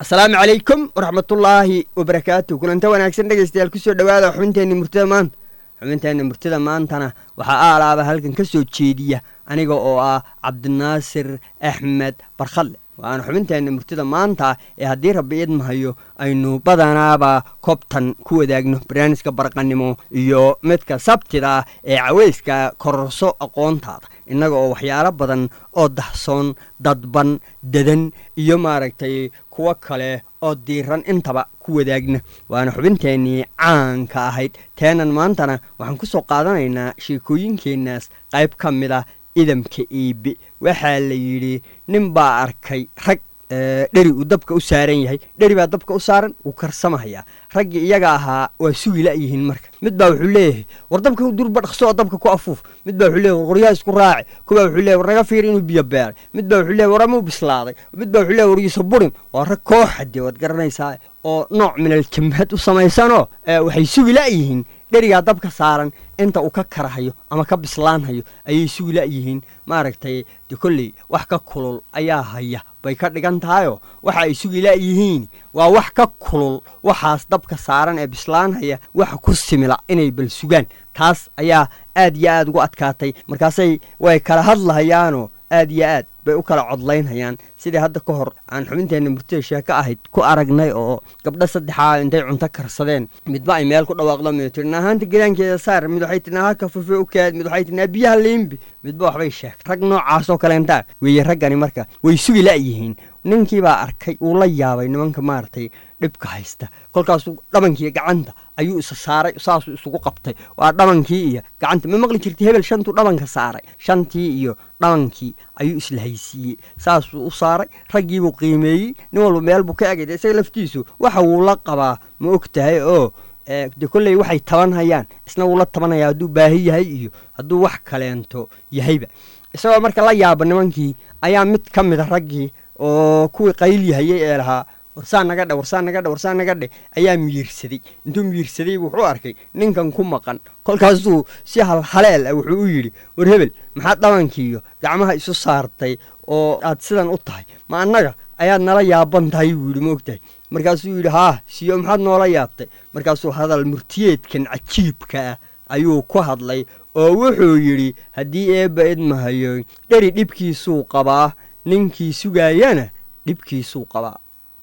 asalaamu calaykum waraxmatullaahi wabarakaatu kulanta wanaagsan dhegaystayaal kusoo dhowaada xubinteenna murtida maanta xubinteenna murtida maantana waxaa aalaaba halkan ka soo jeediya aniga oo ah cabdinaasir axmed barkhadle waana xubinteenna murtida maanta ee haddii rabbi idmahayo aynu badanaaba kobtan ku wadaagno barnaamijka barqanimo iyo midka sabtida ee caweyska kororso aqoontaada innaga oo waxyaalo badan oo dahsoon dadban dadan iyo maaragtay kuwo kale oo diiran intaba ku wadaagna waana xubinteennii caanka ahayd teenan maantana waxaan ku soo qaadanaynaa sheekooyinkeennaas qayb ka mid a idamka iibe waxaa la yidhi nin baa arkay rag dheri uu dabka u saaran yahay dheri baa dabka u saaran wuu karsamahayaa raggii iyaga ahaa waa sugi la'yihiin marka mid baa wuxuu leeyahay war dabka durba dhaqso oo dabka ku afuuf mid baa wuxuu leeyahy war qoryaa isku raaci kuwaa wuxuu leeyahy war naga fiir inuu biyo beeray mid baa wuxuu leeyahy war amuu bislaaday mid baa wuxuu leeyahy war iisa burin waa rag kooxade waad garanaysaa oo nooc minal jamhad u samaysanoo waxay sugi la'yihiin dherigaa dabka saaran inta uu ka karahayo ama ka bislaanhayo ayay sugi la'yihiin maaragtay de kolley wax ka kulul ayaa haya bay ka dhigan tahayoo waxa ay sugi la'yihiin waa wax ka kulul waxaas dabka saaran ee bislaanhaya waxa ku simila inay bal sugaan taas ayaa aad iyo aad ugu adkaatay markaasay way kala hadlahayaanoo aad iyo aad bay u kala codlaynhayaan sidii hadda ka hor aan xubinteenna murtida sheeko ahayd ku aragnay oo gabdho saddexaa intay cunto karsadeen midba ay meel ku dhawaaqdo mid tirna ahaanta gelaankeeda saar mid waxay tirnaa halka fufe u kaad mid waxay tirnaa biyaha liimbi midba waxbay sheegtay rag noocaasoo kaleentaa weeye raggani marka way sugi la'yihiin ninkii baa arkay uu la yaabay nimanka maaragtay dhibka haysta kolkaasuu dhabankii gacanta ayuu isa saaray saasuu isugu qabtay waa dhabankii iyo gacanta ma maqli jirtay hebel shantuu dhabanka saaray shantii iyo dhabankii ayuu isla haysiiyey saasuu u saaray raggiibuu qiimeeyey nin walba meel buu ka egay isaga laftiisu waxa wuu la qabaa ma og tahay oo de kolley waxay tabanhayaan isna wuu la tabanaya hadduu baahi yahay iyo hadduu wax kaleento yahayba isagoo marka la yaaba nimankii ayaa mid ka mida raggii oo kuwii qayliyahayey ee lahaa warsaa naga dhe warsaa naga dhe warsaa naga dhe ayaa miyiirsaday intuu miyiirsaday wuxuu arkay ninkan ku maqan kolkaasuu si halhaleel ah wuxuu u yidhi war hebel maxaad dhabankiiyo gacmaha isu saartay oo aad sidan u tahay ma annaga ayaad nala yaaban tahay buu yidhi moogtahay markaasuu yidhi haa siyo maxaad noola yaabtay markaasuu hadal murtiyeedkan cajiibka ah ayuu ku hadlay oo wuxuu yidhi haddii eebba idmahayo dheri dhibkiisuu qabaa ninkii sugaayana dhibkiisuu qabaa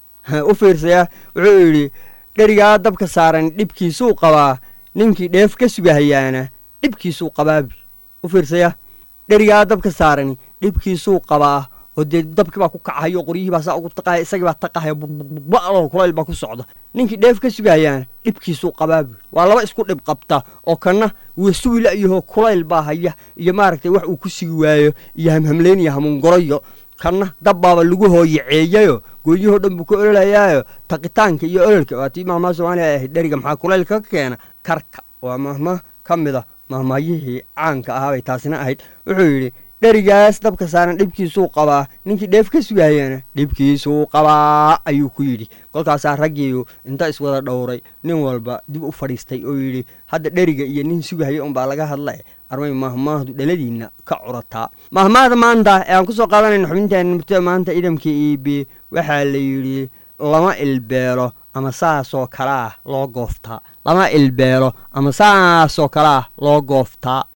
u fiirsaya wuxuu yidhi dherigaa dabka saaran dhibkiisuu qabaa ninkii dheef ka sugahayaana dhibkiisuu qabaabi u fiirsaya dherigaa dabka saarani dhibkiisuu qabaa oo dee dabkii baa ku kacahayo qoryihii baa saa ugu taqahaya isagii baa taqahaya burbuba'oo kulayl baa ku socda ninkii dheef ka sugahayaana dhibkiisuu qabaabi waa laba isku dhib qabta oo kana wuu sugi la'yahoo kulayl baa haya iyo maaragtay wax uu ku sugi waayo iyo hamhamleyn iyo hamuungoroyo kanna dabbaaba lagu hooyaceeyayo gooyahoo dhan buu ka ololhayaayo taqitaanka iyo ololka waa tii mahmaa soomaaliya ahayd dheriga maxaa kulaylka ka keena karka waa mahma ka mida mahmaayihii caanka ahaabay taasina ahayd wuxuu yidhi dherigaas dabka saaran dhibkiisuu qabaa ninkii dheef ka sugahayana dhibkiisuu qabaa ayuu ku yidhi kolkaasaa raggiiyu inta iswada dhowray nin walba dib u fadhiistay oo yidhi hadda dheriga iyo nin sugahaya unbaa laga hadla armay mahmaahdu dhaladiinna ka curataa mahmaahda maanta ee aan ku soo qaadanayna xubinteena murtida maanta idamka iibi waxaa la yidhi lama ilbeelo ama saasoo kale ah loo gooftaa lama ilbeelo ama saasoo kale ah loo gooftaa